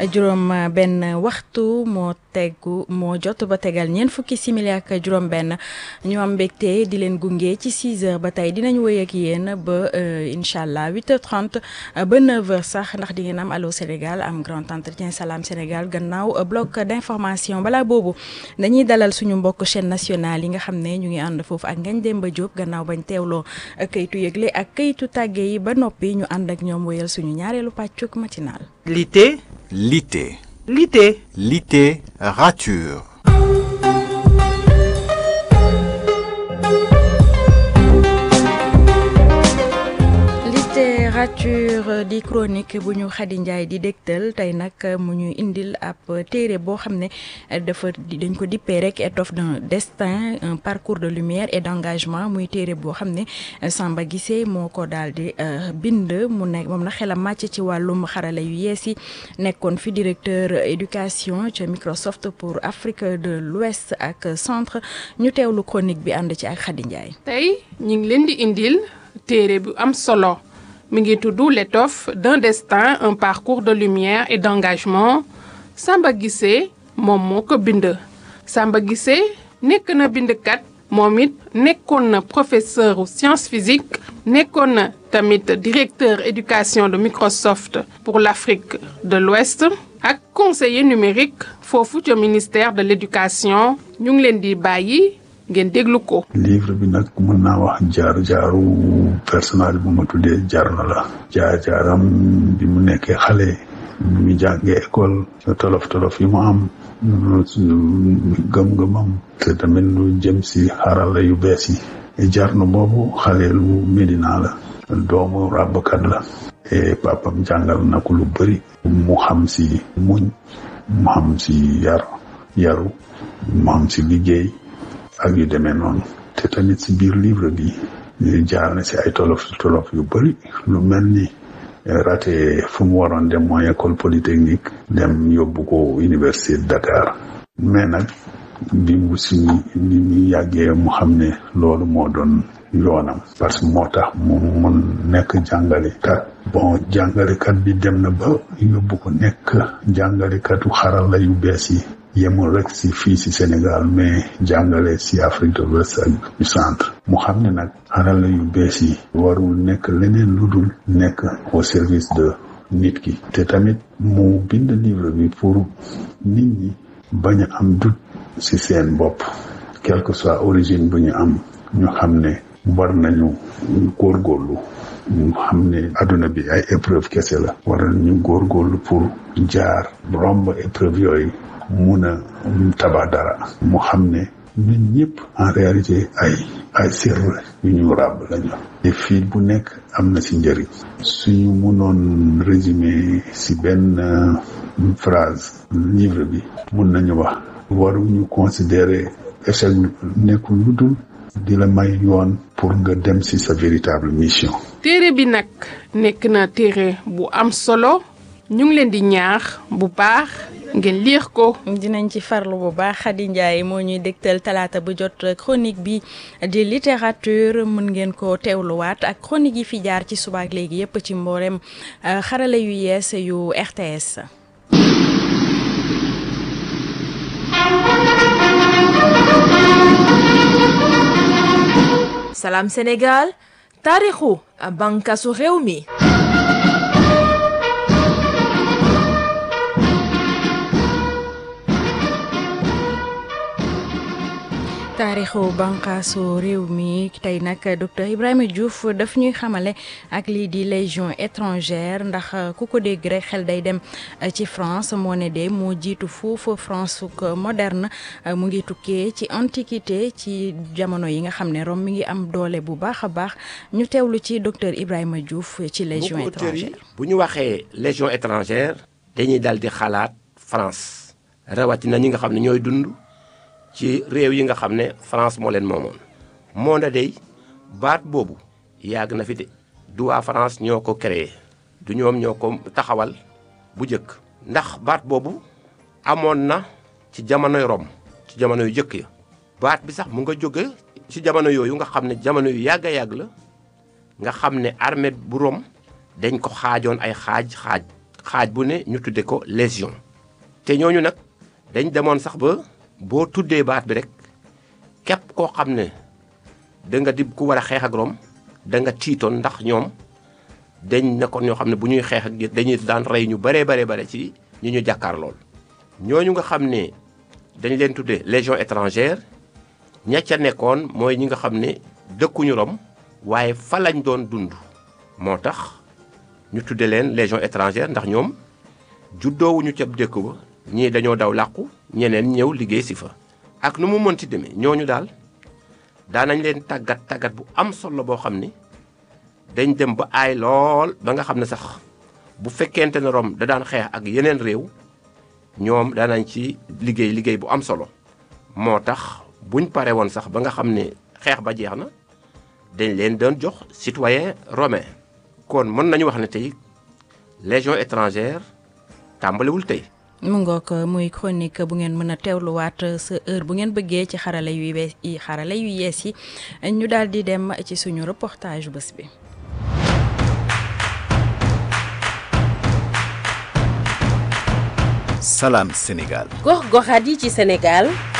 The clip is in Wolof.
juróom benn waxtu moo tegu moo jot ba tegal ñeent fukki simili ak juróom benn ñu am mbégte di leen gunge ci 6 heures ba tey dinañ wéy ak yéen ba incha allah 8h30 ba 9h sax ndax di ngeen am Allô Sénégal am grand entretien Salam Sénégal gannaaw bloc d'information balaa boobu dañuy dalal suñu mbokk chaîne nationale yi nga xam ne ñu ngi ànd foofu ak Ngagne Demba Diop gannaaw bañ teewloo kayitu yëgle ak kayitu tàgge yi ba noppi ñu ànd ak ñoom wéyal suñu ñaareelu pàccuk matinal. Lité. Lité. Lité. Littérature. littérature di chronique bu ñu Khady Ndiaye di dégtal tey nag mu ñu indil ab téere boo xam ne dafa dañ ko dippee rek étoffe d'un destin un parcours de lumière et d'engagement muy téere boo xam ne Samba Guissé moo ko daal di bind mu nekk moom na xelam màcc ci wàllum xarala yu yees yi nekkoon fi directeur éducation ca Microsoft pour Afrique de l'Ouest ak centre ñu teewlu chronique bi ànd ci ak Khady Ndiaye. tey ñu ngi leen di indil téere bu am solo. mi ngi tudd l'étoffe d'un destin un parcours de lumière et d'engagement Samba Guissé moom moo ko bind Samba Guissé nekk na bindkat moom it nekkoon na professeur science physique nekkoon na tamit directeur éducation de Microsoft pour l'Afrique de l'Ouest ak conseiller numérique foofu ca ministère de l'éducation ñu ngi leen di bàyyi ngeen déglu ko. livre bi nag mën naa wax jaar jaaru personnage bu ma tuddee jar na la. jaar jaaram bi mu nekkee xale. bi mu jàngee école. tolof tolof yi mu am. gëm-gëmam. te tamit lu jëm si xarala yu bees yi. jar na boobu xale lu Medina la. doomu ràbbkat la. et papam jàngal na ko lu bëri. mu xam si muñ. mu xam si yar yaru. mu xam si liggéey. ak yu demee noonu te tamit si biir livre bi ñu jaar na si ay tolof tolof yu bëri lu mel ni raté fu mu waroon dem mooy école polytechnique dem yóbbu ko université de Dakar mais nag bi mu si ni mu yàggee mu xam ne loolu moo doon yoonam parce que moo tax mu mun nekk jàngalekat bon jàngalekat bi dem na ba yóbbu ko nekk jàngalekatu xarala yu bees yi yemul rek si fii si Sénégal mais jàngale si Afrique de l'Ouest ak du centre mu xam ne nag xarala yu bees yi warul nekk leneen lu dul nekk au service de nit ki te tamit mu bind livre bi pour nit ñi bañ a am doute si seen bopp quelle que soit origine bu ñu am ñu xam ne war nañu góorgóorlu ñu xam ne adduna bi ay épreuve kese la war nañu góorgóorlu pour jaar romb épreuve yooyu mun a tabax dara mu xam ne ñun ñëpp en réalité ay ay sir yu ñu ràbb lañu te fii bu nekk am na si njëriñ suñu mënoon résumé si benn phrase livre bi mun nañu wax waruñu considérer échec nekkul lu dul di la may yoon pour nga dem si sa véritable mission téere bi nag nekk na téere bu am solo ñu ngi leen di ñaax bu baax ngeen liir ko. dinañ ci farlu bu baax Khady Ndiaye moo ñuy dégtal talaata bu jot chronique bi di littérature mën ngeen ko teewluwaat ak chronique yi fi jaar ci subaak léegi yépp ci mboolem xarala yu yees yu RTS. Salam Sénégal taarixu bànqaasu réew mi. taarixu banqaasu réew mi tey nag docteur Ibrahima Diouf daf ñuy xamale ak lii di légion étrangère ndax ku ko dégg rek xel day dem ci France moo ne de moo jiitu foofu France moderne mu ngi tukkee ci antiquité ci jamono yi nga xam ne Rome mi ngi am doole bu baax a baax ñu teewlu ci docteur Ibrahima Diouf ci légion étrangère bu ñu waxee légion étrangère dañuy dal di xalaat France rawatina ñi nga xam ne ñooy dund ci réew yi nga xam ne France moo leen moomoon moo na dey baat boobu yàgg na fi de du waa France ñoo ko créé du ñoom ñoo ko taxawal bu jëkk ndax baat boobu amoon na ci jamonoy Rome ci jamono yu jëkk ya baat bi sax mu nga jóge ci jamono yooyu nga xam ne jamono yu yàgg a yàgg la nga xam ne armée bu Rome dañ ko xaajoon ay xaaj xaaj xaaj bu ne ñu tudde ko légion te ñooñu nag dañ demoon sax ba boo tuddee baat bi rek képp koo xam ne da nga di ku war a xeex ak Rome da nga tiitoon ndax ñoom dañ nekkoon ñoo xam ne bu ñuy xeex ak dañuy daan rey ñu baree bare bare ci ñi ñu jàkkaar lool ñooñu nga xam ne dañ leen tuddee légion étrangère ña ca nekkoon mooy ñi nga xam ne dëkkuñu Rome waaye fa lañ doon dund moo tax ñu tudde leen légion étrangère ndax ñoom juddoowuñu ca dëkk ba ñii dañoo daw làqu ñeneen ñëw liggéey si fa ak nu mu mënti demee ñooñu daal daanañ leen tàggat tàggat bu am solo boo xam ni dañ dem ba aay lool ba nga xam ne sax bu fekkente ne Rome da daan xeex ak yeneen réew ñoom daanañ ci liggéey liggéey bu am solo moo tax buñ pare woon sax ba nga xam ne xeex ba jeex na dañ leen doon jox citoyen romain kon mën nañu wax ne tey légion étrangère tàmbaliwul tey mu ngoog muy chronique bu ngeen mën a teewluwaat sa heure bu ngeen bëggee ci xarala yu bees yi xarala yu yees yi ñu daal di dem ci suñu reportage bés bi. Salam Sénégal. gox goxaat yi ci Sénégal